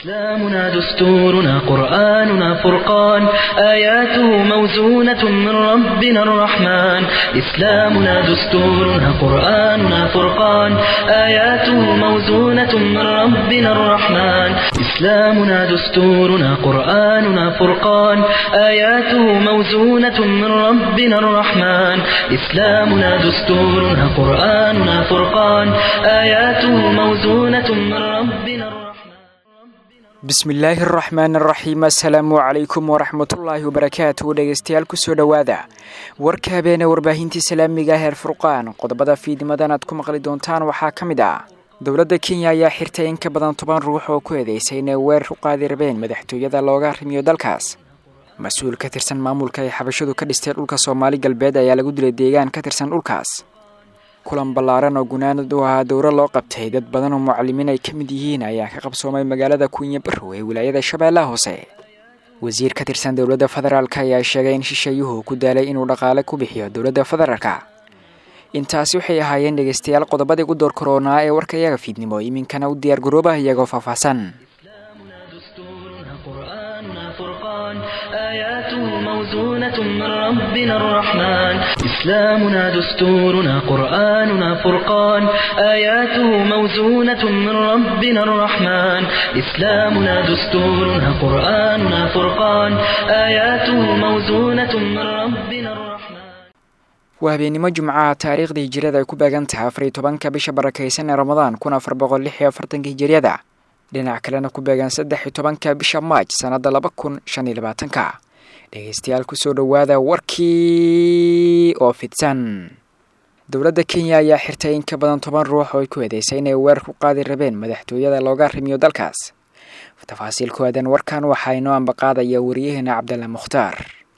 إسلامنا دستورنا قرآننا فرقان آياته موزونة من ربنا الرحمن إسلامنا دستورنا قرآننا فرقان آياته موزونة من ربنا الرحمن إسلامنا دستورنا قرآننا فرقان آياته موزونة من ربنا الرحمن إسلامنا دستورنا قرآننا فرقان آياته موزونة من ربنا الرحمن bismillaahi araxmaan araxiim assalaamu calaykum waraxmatullaahi wabarakaatu dhegeystayaal kusoo dhowaada warka habeene warbaahintii islaamiga heer furqaan qodobada fiidnimadan aad ku maqli doontaan waxaa ka mid ah dowladda kenya ayaa xirtay in ka badan toban ruux oo ku eedeysay inay weerar u qaadi rabeen madaxtooyada looga arrimiyo dalkaas mas-uul ka tirsan maamulka ay xabashadu ka dhistay dhulka soomaali galbeed ayaa lagu dilay deegaan ka tirsan dhulkaas kulan ballaaran oo gunaanad u ahaa dowro loo qabtay dad badan oo mucalimiin ay ka mid yihiin ayaa ka qabsoomay magaalada kunya barrow ee wilaayada shabeellaha hoose wasiir ka tirsan dowladda federaalk ayaa sheegay in shisheeyuhu ku daalay inuu dhaqaale ku bixiyo dowladda federaalka intaasi waxay ahaayeen dhegeystayaal qodobadii ugu door koroonaa ee warka iyaga fiidnimo iminkana u diyaar garoobaha iyagoo faahfaahsan آياته موزونة من ربنا الرحمن إسلامنا دستورنا قرآننا فرقان آياته موزونة من ربنا الرحمن إسلامنا دستورنا قرآننا فرقان آياته موزونة من ربنا الرحمن waa habeenimo jimcaha taariikhda hijiriyada ay ku beegan tahay afar iyo tobanka bisha barakaysan ee ramadaan kun afar boqol lix iyo afartanka hijiriyada dhinac kalena ku beegan saddex iyo tobanka bisha maaj sannadda laba kun shan iyo labaatanka dhegeystayaal kusoo dhowaada warkii oo fidsan dowladda kenya ayaa xirtay in ka badan toban ruux oo ay ku eedeysay inay weerar ku qaadi rabeen madaxtooyada looga arrimiyo dalkaas tafaasiil ku aadan warkan waxaa inoo ambaqaadaya wariyaheena cabdalla mukhtaar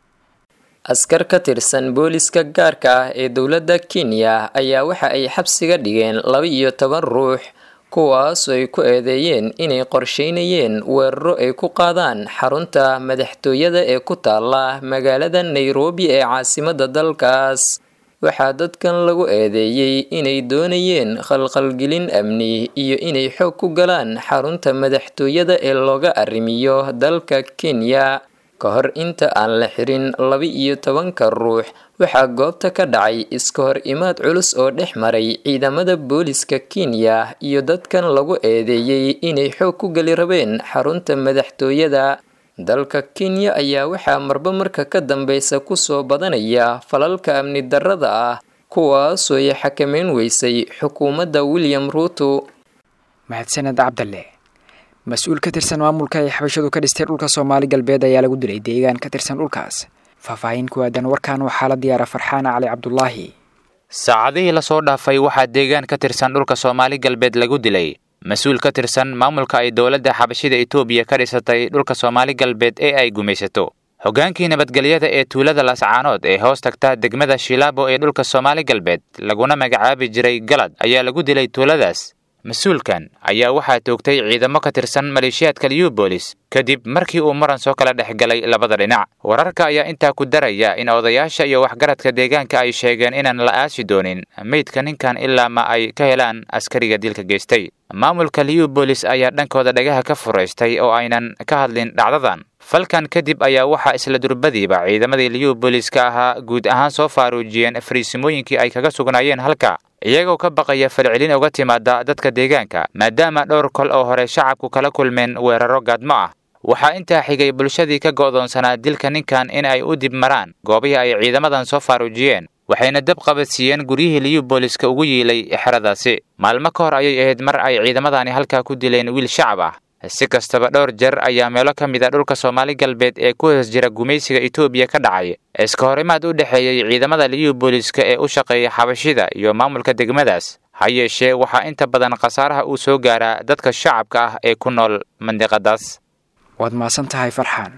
askar ka tirsan booliska gaarka ah ee dowladda kenya ayaa waxa ay xabsiga dhigeen laba iyo toban ruux kuwaas ay ku eedeeyeen inay qorsheynayeen weeraro ay ku qaadaan xarunta madaxtooyada ee ku taala magaalada nairobi ee caasimadda dalkaas waxaa dadkan lagu eedeeyey inay doonayeen khalkhalgelin amni iyo inay xoog ku galaan xarunta madaxtooyada ee looga arrimiyo dalka kenya ka hor inta aan la xirin laba iyo tobanka ruux waxaa goobta ka dhacay iska hor imaad culus oo dhex maray ciidamada booliska kenya iyo dadkan lagu eedeeyey inay xoog ku geli rabeen xarunta madaxtooyada dalka kenya ayaa waxaa marba marka ka dambeysa kusoo badanaya falalka amni darrada ah kuwaasoo ay xakameyn weysay xukuumadda william ruuto mahadsaned cabdalle mas-uul ka tirsan maamulka ay xabashadu ka dhistay dhulka soomaali galbeed ayaa lagu dilay deegaan ka tirsan dhulkaas faahfaahin ku aadan warkan waxaa la diyaara farxaan cali cabdulaahi saacadihii lasoo dhaafay waxaa deegaan ka tirsan dhulka soomaali galbeed lagu dilay mas-uul ka tirsan maamulka ay dowladda xabashida etoobiya ka dhisatay dhulka soomaali galbeed ee ay gumaysato hoggaankii nabadgelyada ee tuulada lascaanood ee hoos tagta degmada shilaabo ee dhulka soomaali galbeed laguna magacaabi jiray galad ayaa lagu dilay tuuladaas mas-uulkan ayaa waxaa toogtay ciidamo ka tirsan maleeshiyaadka liubolis kadib markii uu muran soo kala dhex galay labada dhinac wararka ayaa intaa ku daraya in odayaasha iyo waxgaradka deegaanka ay sheegeen inaan la aasi doonin meydka ninkan ilaa ma ay ka helaan askariga dilka geystay maamulka liubolis ayaa dhankooda dhagaha ka furaystay oo aynan ka hadlin dhacdadan falkan kadib ayaa waxaa isla durbadiiba ciidamadii liubooliska ahaa guud ahaan soo faaruujiyeen fariisimooyinkii ay kaga sugnaayeen halka iyagoo ka baqaya falcelin uga timaada dadka deegaanka maadaama dhowr kol oo hore shacabku kala kulmeen weeraro gaadmo ah waxaa intaa xigay bulshadii ka go'doonsanaa dilka ninkan in ay u dib maraan goobihii ay ciidamadan soo faaruujiyeen waxayna dab qabadsiiyeen guryihii liubooliska ugu yiilay xeradaasi maalmo ka hor ayay ahayd mar ay ciidamadani halkaa ku dileen wiil shacab ah si kastaba dhowr jeer ayaa meelo ka mid a dhulka soomaali galbeed ee ku hoos jira gumaysiga etoobiya ka dhacay iska horimaad u dhexeeyey ciidamada liubooliska ee u shaqeeya xabashida iyo maamulka degmadaas ha yeeshee waxaa inta badan khasaaraha uu soo gaaraa dadka shacabka ah ee ku nool mandiqadaas waad mahadsan tahay farxaan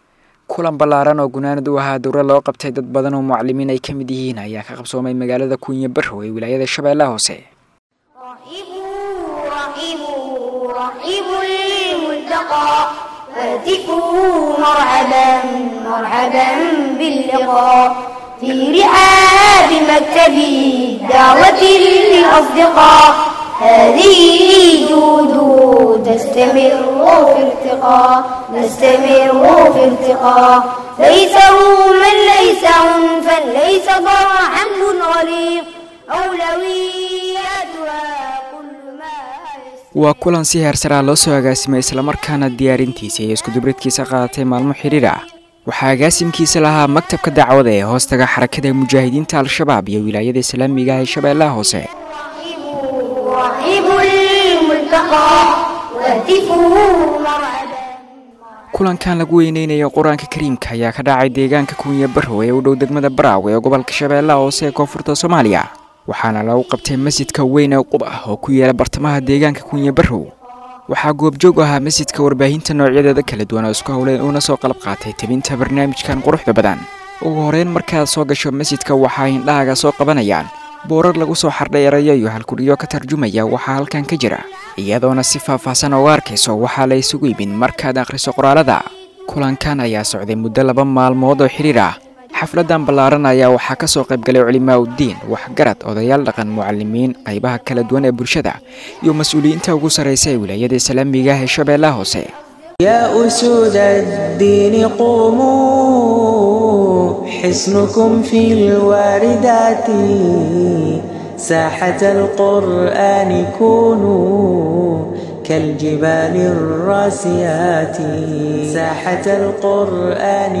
kulan ballaaran oo gunaanad u ahaa dowra loo qabtay dad badan oo mucalimiin ay ka mid yihiin ayaa ka qabsoomay magaalada kunya barrow ee wilaayada shabeellaha hoose هاتفوا مرحبا مرحبا باللقاء في رحاب مكتب الدعوة للأصدقاء هذه جود تستمر في ارتقاء نستمر في ارتقاء ليس روما ليس عنفا ليس ضرعا حمل غليظ أولوياتها كل ما waa kulan si heersaraa loo soo agaasimay islamarkaana diyaarintiisa iyo iskudubridkiisa qaadatay maalmo xidhiir ah waxaa agaasimkiisa lahaa maktabka dacwada ee hoostaga xarakada mujaahidiinta al-shabaab iyo wilaayada islaamiga ah ee shabeellaha hoose رحيب الملتقى وهتفه مرعبا kulankan lagu weyneynayo qur-aanka kariimka ayaa ka dhacay deegaanka kunya barrow ee u dhow degmada baraawe ee gobolka shabeellaha hoose ee koonfurta soomaaliya waxaana lagu qabtay masjidka weyn ee qub ah oo ku yaala bartamaha deegaanka kunya barrow waxaa goobjoog ahaa masjidka warbaahinta noocyadeeda kala duwan oo isku howleen uuna soo qalab qaatay tebinta barnaamijkan quruxda badan ugu horeyn markaad soo gasho masjidka waxaa indhahaaga soo qabanayaan boorar lagu soo xardhay erayo iyo halkudhiyo ka tarjumaya waxaa halkan ka jira iyadoona si faahfaahsan uga arkayso waxaa la isugu imin markaad akhriso qoraalada kulankan ayaa socday muddo laba maalmood oo xidhiir ah xafladan ballaaran ayaa waxaa ka soo qaybgalay culimaa uddiin waxgarad odayaal dhaqan mucalimiin qaybaha kala duwan ee bulshada iyo mas-uuliyiinta ugu sarraysa ee wilaayada islaamiga ah ee shabeellaha hoose يا أسود الدين قوموا حصنكم في الواردات ساحة القرآن كونوا كالجبال الراسيات ساحة القرآن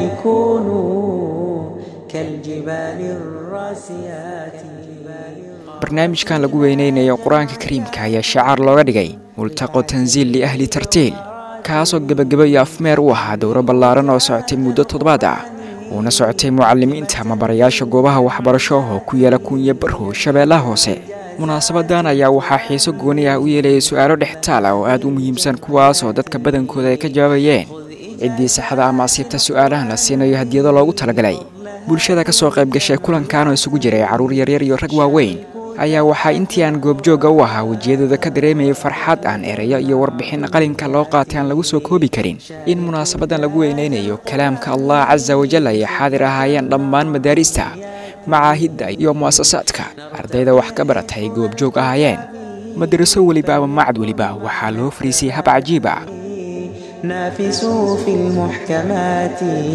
كونوا كالجبال الراسيات barnaamijkan lagu weyneynayo qur-aanka kariimka ayaa shacaar looga dhigay multaqo tansiil liahli tartiil kaasoo gebageba iyo afmeer u ahaa dowro ballaaran oo socotay muddo toddobaad ah uuna socotay mucalimiinta ama barayaasha goobaha waxbarasho oo ku yaala kunya barrow shabeellaha hoose munaasabadan ayaa waxaa xiiso gooni ah u yeelayay su-aalo dhextaal ah oo aad u muhiimsan kuwaas oo dadka badankooda ay ka jawaabayeen ciddii saxda ama asiibta su-aalahan la siinayo hadiyado loogu talagalay bulshada ka soo qayb gashay kulankan oo isugu jiray carruur yaryar iyo rag waaweyn ayaa waxaa intii aan goobjoogga u ahaa wejiyadooda ka dareemayay farxad aan erayo iyo warbixin qalinka loo qaatay aan lagu soo koobi karin in munaasabadan lagu weyneynayo kalaamka allah casa wajal ay xaadir ahaayeen dhammaan madaarista macaahidda iyo mu'asasaadka ardayda wax ka baratay goobjoog ahaayeen madaraso weliba ama macad weliba waxaa loo fariisiyey hab cajiib ah نافسوا في المحكمات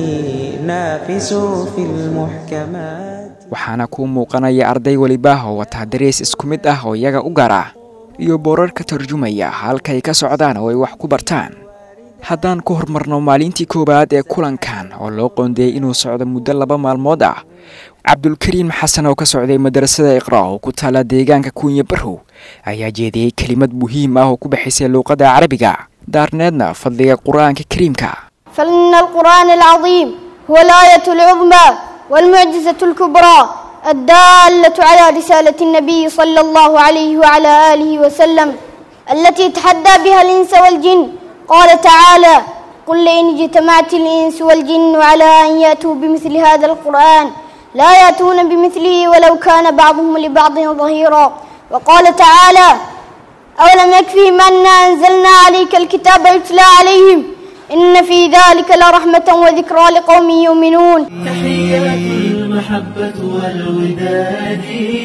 نافسوا في المحكمات waxaana kuu muuqanaya arday weliba oo wataa darees isku mid ah oo iyaga u gaar ah iyo boorar ka tarjumaya halkay ka socdaan oo ay wax ku bartaan haddaan ku hormarno maalintii koowaad ee kulankan oo loo qoondeeyey inuu socdo muddo laba maalmood ah cabdulkariim xasan oo ka socday madarasada iqra oo ku taala deegaanka kuunya barrow ayaa jeediyey kelimad muhiim ah oo ku baxaysay luuqadda carabiga daarneedna fadliga qur-aanka kariimka فإن القرآن العظيم هو الآية العظمى والمعجزة الكبرى الدالة على رسالة النبي صلى الله عليه وعلى آله وسلم التي تحدى بها الإنس والجن قال تعالى قل لئن اجتمعت الإنس والجن على أن يأتوا بمثل هذا القرآن لا يأتون بمثله ولو كان بعضهم لبعض ظهيرا وقال تعالى أولم يكفهم أنا أنزلنا عليك الكتاب يتلى عليهم إن في ذلك لرحمة وذكرى لقوم يؤمنون تحيات المحبة والوداد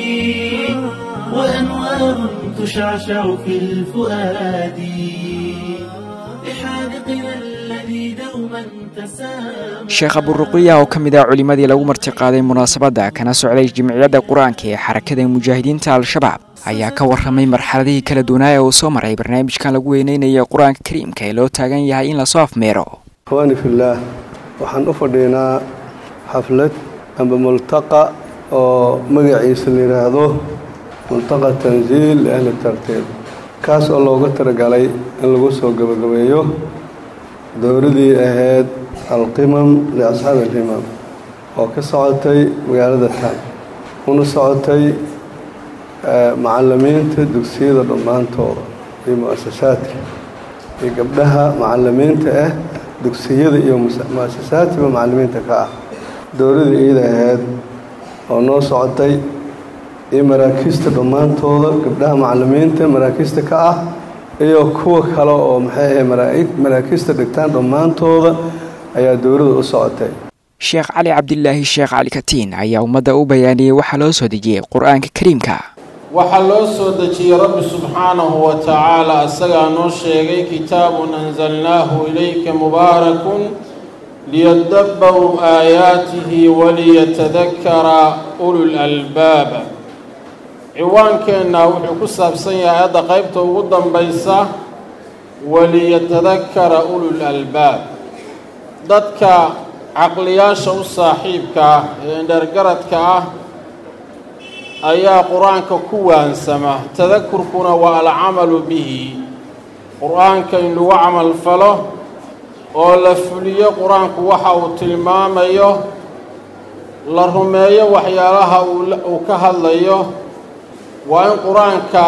وأنوار تشعشع في الفؤاد لحاذقنا الذي دوما تسامى sheekh aburuqiya oo ka mid ah culimmadii lagu martiqaaday munaasabadda kana socday jimciyadda qur-aanka ee xarakada mujaahidiinta al-shabaab ayaa ka warramay marxaladihii kala duwanaa ee uu soo maray barnaamijkan lagu weyneynayo qur-aanka kariimka ee loo taagan yahay in lasoo afmeero ikhwaani fillaah waxaan u fadhiynaa xaflad amba multaqa oo magaciisa la yidhaahdo multaqa tansiil ahli tartiib kaas oo looga talagalay in lagu soo gabagabeeyo dowladii ahayd alqimam liasxaabi alhimam oo ka socotay magaalada taan una socotay macalimiinta dugsiyada dhammaantooda iyo mu-asasaadka iyo gabdhaha macalimiinta ah dugsiyada iyo mu-asasaadkiba macalimiinta ka ah dowladii iyada ahayd oo noo socotay iyo maraakiista dhammaantooda gabdhaha macalimiinta maraakiista ka ah iyo kuwa kale oo maxay ahay maraakiista dhigtaan dhammaantooda ayaa dowladda u socotay sheekh cali cabdilaahi sheekh cali katiin ayaa ummadda u bayaaniyey waxaa loo soo dejiyey qur-aanka kariimka waxaa loo soo dejiyey rabbi subxaanahu wa tacaala isagaa noo sheegay kitaabun anzalnaahu ilayka mubaarakun liyadabbaruu aayaatihi waliyatadakara ulul albaab ciwaankeenna wuxuu ku saabsan yahay aayadda qaybta ugu dambaysa waliyatadakara ulul albaab dadka caqliyaasha u saaxiibka ah ee indhergaradka ah ayaa qur-aanka ku waansama tadakurkuna waa alcamalu bihi qur-aanka in lagu camal falo oo la fuliyo qur-aanku waxa uu tilmaamayo la rumeeyo waxyaalaha uu ka hadlayo waa in qur-aanka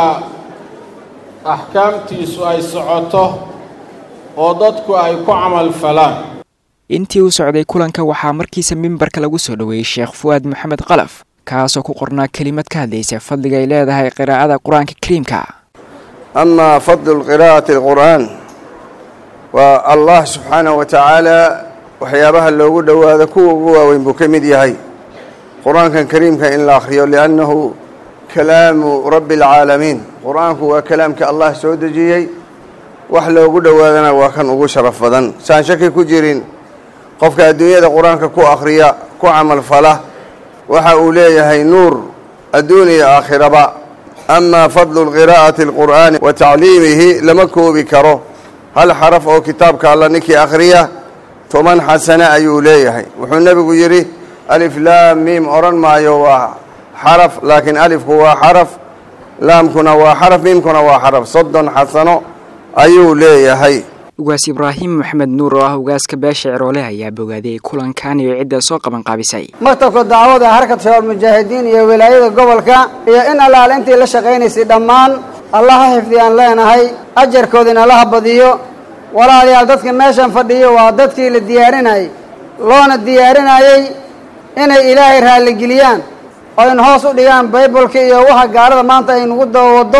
axkaamtiisu ay socoto oo dadku ay ku camal falaan intii uu socday kulanka waxaa markiisa mimbarka lagu soo dhoweeyey sheekh fu'aad maxamed qalaf kaasoo ku qornaa kelimad ka hadlaysa fadliga ay leedahay qiraa'ada qur-aanka kariimka amaa fadlu qiraa'ati alqur'aan waa allah subxaanahu wa tacaala waxyaabaha loogu dhowaado kuwa ugu waaweyn buu ka mid yahay qur-aankan kariimka in la akhriyo liannahu kalaamu rabbi alcaalamiin qur-aanku waa kalaamka allah soo dejiyey wax loogu dhowaadana waa kan ugu sharaf badan saan shaki ku jirin qofka adduunyada qur-aanka ku akhriya ku camal fala waxa uu leeyahay nuur adduun iyo aakhiraba amaa fadlu qiraa'ati alqur'aani wa tacliimihi lama koobi karo hal xaraf oo kitaabka alla ninkii akhriya toban xasane ayuu leeyahay wuxuu nebigu yidhi alif laam miim odhan maayo waa xaraf laakiin alifku waa xaraf laamkuna waa xaraf miimkuna waa xaraf soddon xasano ayuu leeyahay ugaas ibraahim maxamed nuur oo ah ugaaska beesha ciroole ayaa bogaadiyey kulankan iyo cidda soo qaban qaabisay maktabka dacwada harkat shabaab mujaahidiin iyo wilaayada gobolka iyo in allaale intii la shaqaynaysay dhammaan allah ha xifdiyaan leenahay ajarkoodina allaha badiyo walaalayaal dadka meeshan fadhiyo waa dadkii la diyaarinayay loona diyaarinayey inay ilaahay raalligeliyaan oo in hoos u dhigaan baybalka iyo waxa gaalada maanta ay nagu dabawaddo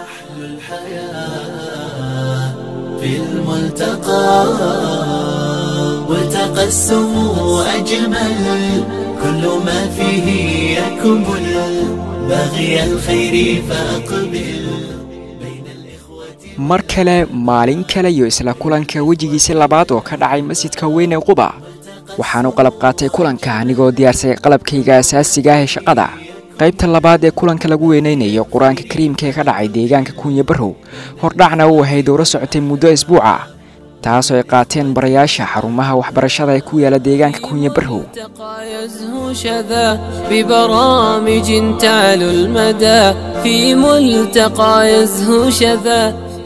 في الملتقى وتقسموا أجمل كل ما فيه يكمل باغي الخير فأقبل mar kale maalin kale iyo isla kulanka wejigiisi labaad oo ka dhacay masjidka weyn ee quba waxaan u qalab qaatay kulanka anigoo diyaarsay qalabkayga asaasiga ah ee shaqada qaybta labaad ee kulanka lagu weynaynayo qur-aanka kariimka ee ka dhacay deegaanka kunya barrow hordhacna uu ahay dowro socotay muddo isbuuca taasoo ay qaateen barayaasha xarumaha waxbarashada ee ku yaala deegaanka kunya barrow يزهو شذا ببرامج تعلو المدى في ملتقى يزهو شذا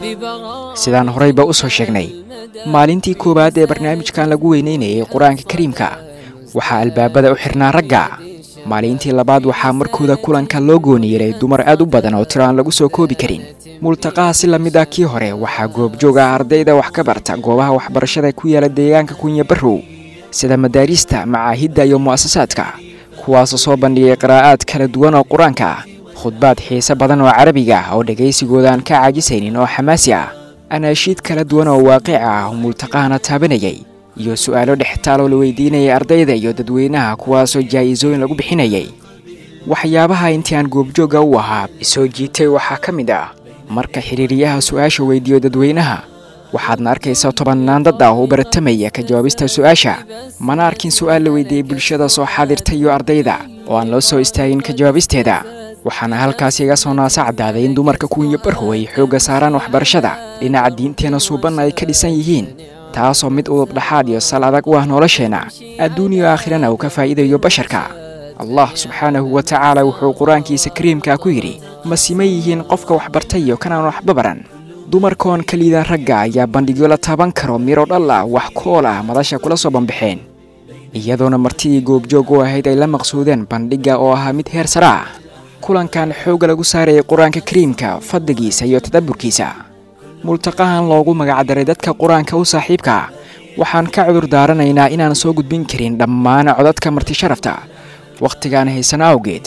sidaan horeyba u soo sheegnay maalintii koowaad ee barnaamijkan lagu weynaynayay qur-aanka kariimka waxaa albaabada u xirnaa ragga maalintii labaad waxaa markooda kulanka loo gooniyeray dumar aad u badan oo tiro aan lagu soo koobi karin multaqaha si lamid ah kii hore waxaa goobjoog ah ardayda wax ka barta goobaha waxbarashada ku yaala deegaanka kunya barrow sida madaarista macaahidda iyo mu'asasaadka kuwaasoo soo bandhigay qiraa'aad kala duwan oo qur-aanka ah khudbaad xiise badan oo carabiga ah oo dhegaysigooda aan ka caajisaynin oo xamaasi ah anaashiid kala duwan oo waaqic ah oo multaqahana taabanayay iyo su'aalo dhextaaloo la weydiinayay ardayda iyo dadweynaha kuwaasoo jaa'isooyin lagu bixinayay waxyaabaha intii aan goobjoogga u ahaa isoo jiitay waxaa ka mid ah marka xiriiriyaha su'aasha weydiiyo dadweynaha waxaadna arkaysaa tobannaan dad ah oo u baratamaya ka jawaabista su'aasha mana arkin su'aal la weydiiyey bulshada soo xaadirta iyo ardayda oo aan loo soo istaagin ka jawaabisteeda waxaana halkaas iga soo naasa caddaaday in dumarka kuwinya barhow ay xoogga saaraan waxbarashada dhinaca diinteena suubanna ay ka dhisan yihiin taasoo mid udub dhaxaad iyo sal adag u ah nolosheenna adduun iyo aakhirana uu ka faa'iidayo basharka allah subxaanahu wa tacaala wuxuu qur-aankiisa kariimkaa ku yidhi ma siman yihiin qofka waxbartay iyo kanaan waxba baran dumarkoon ka liida ragga ayaa bandhigyo la taaban karo miro dhal ah wax kool ah madasha kula soo bambaxeen iyadoona martidii goobjoog u ahayd ay la maqsuudeen bandhigga oo ahaa mid heer sare ah kulankan xoogga lagu saarayay qur-aanka kariimka fadligiisa iyo tadabburkiisa multaqahan loogu magacdaray dadka qur-aanka u saaxiibka waxaan ka cudur daaranaynaa inaan soo gudbin karin dhammaan codadka marti sharafta wakhtigaan haysana awgeed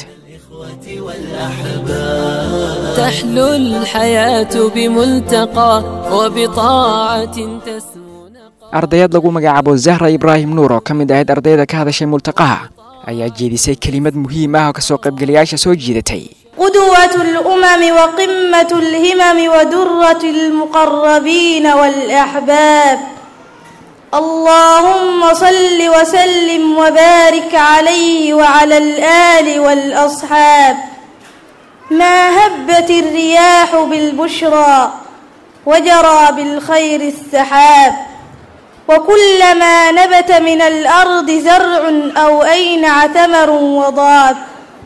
تحلو الحياة بملتقى وبطاعة تسمو ardayad lagu magacaabo zahra ibraahim nuur oo ka mid ahayd ardayda ka hadashay multaqaha ayaa jeedisay kelimad muhiim ah oo kasoo qaybgalayaasha soo jiidatay قدوة الأمم وقمة الهمم ودرة المقربين والأحباب اللهم صل وسلم وبارك عليه وعلى الآل والأصحاب ما هبت الرياح بالبشرى وجرى بالخير السحاب وكلما نبت من الأرض زرع أو أينع ثمر وضاب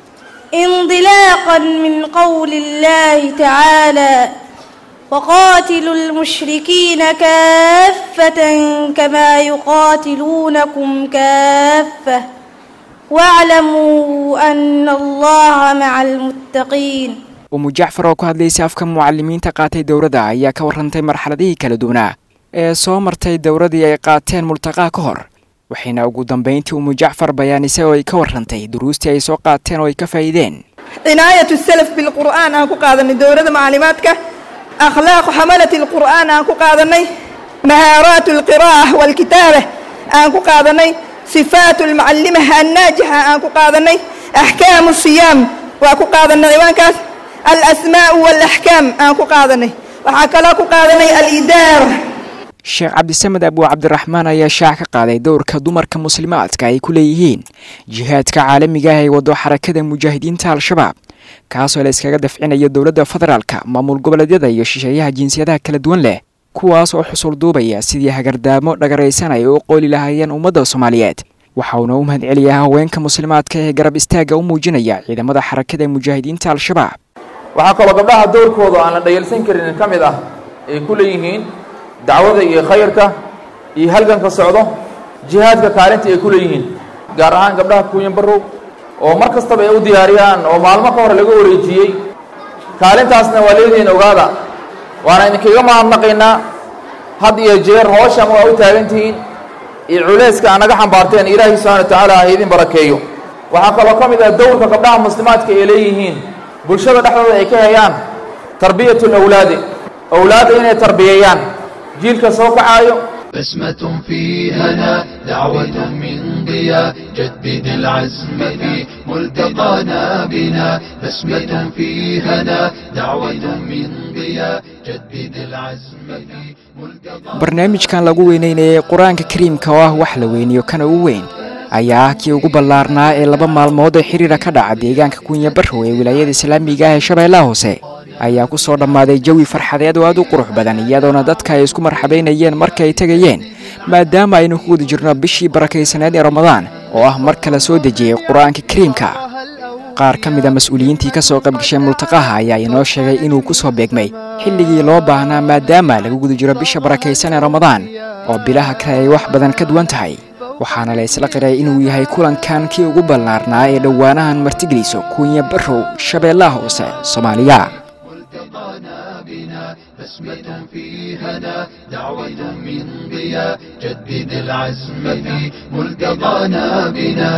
انطلاقا من قول الله تعالى وقاتلوا المشركين كافة كما يقاتلونكم كافة واعلموا أن الله مع المتقين umu jacfar oo ku hadlaysay afka mucalimiinta qaatay dowladda ayaa ka warrantay marxaladihii kala duwanaa ee soo martay dowladii ay qaateen multaqaa ka hor waxayna ugu dambayntii umu jacfar bayaanisay oo ay ka warrantay duruustii ay soo qaateen oo ay ka faa'iideen cinaayatu salaf bilqur'aan aan ku qaadanay dowladda maclimaadka akhlaaqu xamalati alqur'aan aan ku qaadanay mahaaraatu alqira'a waalkitaaba aan ku qaadanay sifaatu almucallimah annaajixa aan ku qaadanay axkaamu siyaam waa ku qaadanay ciwaankaas alasmaa'u waalaxkaam aan ku qaadanay waxaa kaloo ku qaadanay alidaara sheekh cabdisamed abuu cabdiraxmaan ayaa shaac ka qaaday dowrka dumarka muslimaadka ay ku leeyihiin jihaadka caalamiga ah ee wado xarakada mujaahidiinta al-shabaab kaasoo la iskaga dafcinayo dowladda federaalka maamul goboleedyada iyo shisheeyaha jinsiyadaha kala duwan leh kuwaas oo xusul duubaya sidii hagardaamo dhagaraysan ay u qooli lahaayeen ummadda soomaaliyeed waxa uuna u mahad celiyaa haweenka muslimaadka ee garab istaagga u muujinaya ciidamada xarakada mujaahidiinta al-shabaab waxaa kaloo gabdhaha dowrkooda aan la dhayalsan karin ka mid ah ay ku leeyihiin dacwada iyo khayrka iyo halganka socdo jihaadka kaalinta ay ku leeyihiin gaar ahaan gabdhaha kuuyan barrow oo mar kastaba ay u diyaariyaan oo maalmo ka hor laga wareejiyey kaalintaasna waa leedihiin ogaada waana idinkaga mahadnaqaynaa had iyo jeer hooshan waa u taagan tihiin iyo culayska aa naga xambaarteen ilaahay subxana wa tacaala ha idin barakeeyo waxaa kaloo ka mid ah dowrka gabdhaha muslimaadka ay leeyihiin bulshada dhexdooda ay ka hayaan tarbiyatu lawlaadi awlaadda inay tarbiyeeyaan jiilka soo kacaayo بسمة في هنا دعوة من ضياء جدد العزم في ملتقانا بنا بسمة في هنا دعوة من ضياء جدد العزم في barnaamijkan lagu weyneynayay qur-aanka kariimka oo ah wax la weyniyo kana ugu weyn ayaa ah kii ugu ballaarnaa ee laba maalmood oo xiriira ka dhaca deegaanka kunya barrow ee wilaayada islaamiga ah ee shabeellaha hoose ayaa ku soo dhammaaday jawi farxadeed oo aad u qurux badan iyadoona dadka ay isku marxabaynayeen marka ay tegayeen maadaama aynu ku guda jirno bishii barakaysaneed ee ramadaan oo ah mar kale soo dejiyey qur-aanka kariimka qaar ka mid a mas-uuliyiintii ka soo qaybgashay multaqaha ayaa inoo sheegay inuu ku soo beegmay xilligii loo baahnaa maadaama lagu guda jiro bisha barakaysan ee ramadaan oo bilaha kale ay wax badan ka duwan tahay waxaana la isla qiray inuu yahay kulankan kii ugu ballaarnaa ee dhowaanahan martigeliso kunya barrow shabeellaha hoose soomaaliya بسمة في هنا دعوة من ضياء جدد العزم في ملتقانا بنا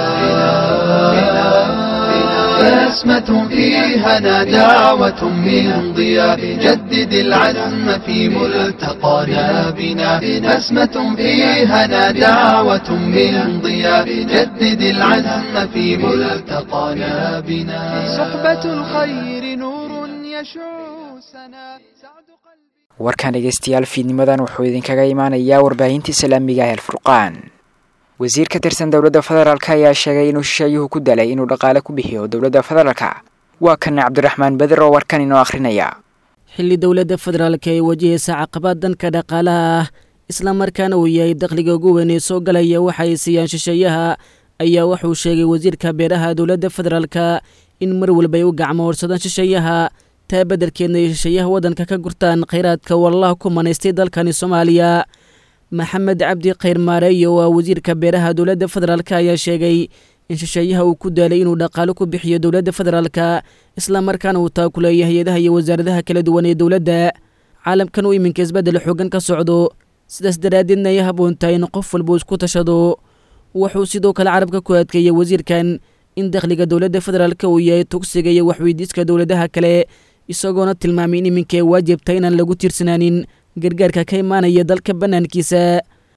بسمة في هنا دعوة من ضياء جدد العزم في ملتقانا بنا بسمة في هنا دعوة من ضياء جدد العزم في ملتقانا بنا صحبة الخير نور يشع سنا warkan dhegeystayaal fiidnimadan wuxuu idinkaga imaanayaa warbaahintii islaamiga ah alfurqaan wasiir ka tirsan dowladda federaalk ayaa sheegay inuu shisheeyuhu ku dalay inuu dhaqaale ku bixiyo dowladda federaalka waa kan cabdiraxmaan beder oo warkan inoo akhrinaya xilli dowladda federaalka ay wajahaysa caqabad danka dhaqaalaha ah islamarkaana uu yahay dakhliga ugu weyn ee soo galaya waxa ay siiyaan shisheeyaha ayaa wuxuu sheegay wasiirka beeraha dowladda federaalka in mar walba ay u gacmo horsadaan shisheeyaha taa beddelkeedna ay shisheeyaha waddanka ka gurtaan khayraadka wallaha ku manaystay dalkani soomaaliya maxamed cabdi khayr maareeyo waa wasiirka beeraha dowladda federaalk ayaa sheegay in shisheeyaha uu ku daalay inuu dhaqaalo ku bixiyo dowladda federaalka islamarkaana uu taakuleeya hay-adaha iyo wasaaradaha kala duwan ee dowladda caalamkan uu iminka isbeddel xoogan ka socdo sidaas daraaddeedna ay habboontahay in qof walba isku tashado wuxuu sidoo kale carabka ku adkeeyey wasiirkan in dakhliga dowladda federaalka uu yahay tugsiga iyo waxweydiiska dowladaha kale isagoona tilmaamay in iminka ay waajibtay inaan lagu tiirsanaanin gargaarka ka imaanaya dalka bannaankiisa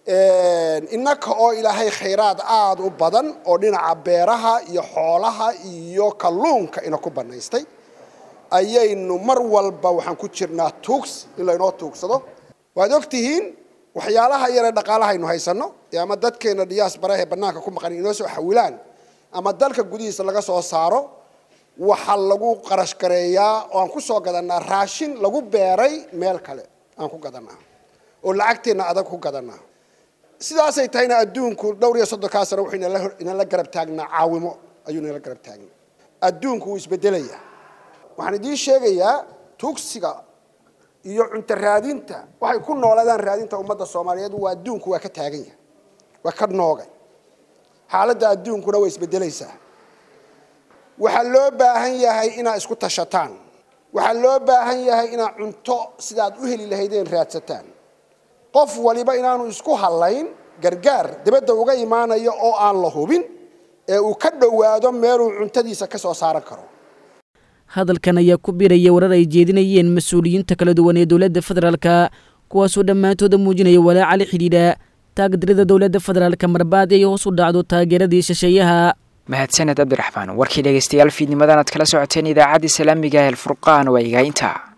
innaka oo ilaahay khayraad aada u badan oo dhinaca beeraha iyo xoolaha iyo kalluunka ina ku bannaystay ayaynu mar walba waxaan ku jirnaa tuugs in laynoo tuugsado waad og tihiin waxyaalaha yaree dhaqaalaha aynu haysanno ee ama dadkeena dhiyaas barahee bannaanka ku maqan inoo soo xawilaan ama dalka gudihiisa laga soo saaro waxaa lagu qarash gareeyaa oo aan ku soo gadanaa raashin lagu beeray meel kale aan ku gadanaa oo lacagteenna adag ku gadanaa sidaasay tahayna adduunku dhowr iyo soddonkaa sano wuxuu inala garab taagnaa caawimo ayuu inala garab taagnaa adduunku wuu isbedelayaa waxaan idiin sheegayaa tuugsiga iyo cunto raadinta waxay ku noolaadaan raadinta ummadda soomaaliyeed waa adduunku waa ka taagan yahay waa ka noogay xaaladda adduunkuna way isbedelaysaa waxaa loo baahan yahay inaad isku tashataan waxaa loo baahan yahay inaad cunto sidaad u heli lahaydeen raadsataan qof waliba inaanu isku hallayn gargaar dibadda uga imaanayo oo aan la hubin ee uu ka dhowaado meeluu cuntadiisa ka soo saaran karo hadalkan ayaa ku biiraya warar ay jeedinayeen mas-uuliyiinta kala duwan ee dowladda federaalka kuwaasoo dhammaantooda muujinaya walaaca la xidhiidha taagdirida dowladda federaalka marbaad ay hoos u dhacdo taageeradii shisheeyaha mahadsaned cabdiraxmaan warkii dhegeystayaal fiidnimadan aad kala socoteen idaacadda islaamiga ee alfurqaan waa igaainta